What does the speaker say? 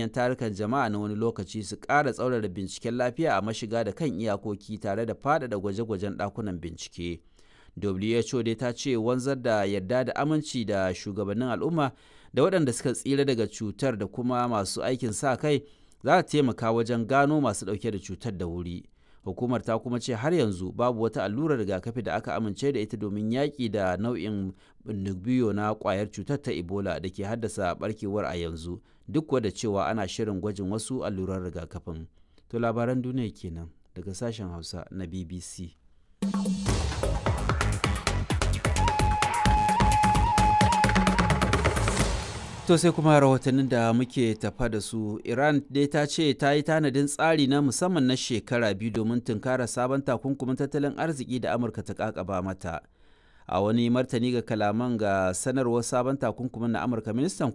manyan tarukan jama'a na wani lokaci su ƙara tsaurara binciken lafiya a mashiga da kan iyakoki tare da faɗaɗa gwaje-gwajen ɗakunan bincike. WHO dai ta ce wanzar da yarda da aminci da shugabannin al'umma da waɗanda suka tsira daga cutar da kuma masu aikin sa kai za ta taimaka wajen gano masu ɗauke da cutar da wuri. Hukumar ta kuma ce har yanzu babu wata allurar rigakafi da aka amince da ita domin yaƙi da nau'in biyo na ƙwayar cutar ta Ebola da ke haddasa barkewar a yanzu duk da cewa ana shirin gwajin wasu alluran rigakafin. To labaran duniya kenan daga sashen Hausa na BBC. To sai kuma rahotannin da muke tafa da su Iran dai ta ce ta yi tanadin tsari na musamman na shekara biyu domin tunkara sabon takunkumin tattalin arziki da Amurka ta kakaba mata. A wani martani ga kalaman ga sanarwar sabon takunkumin na Amurka ministan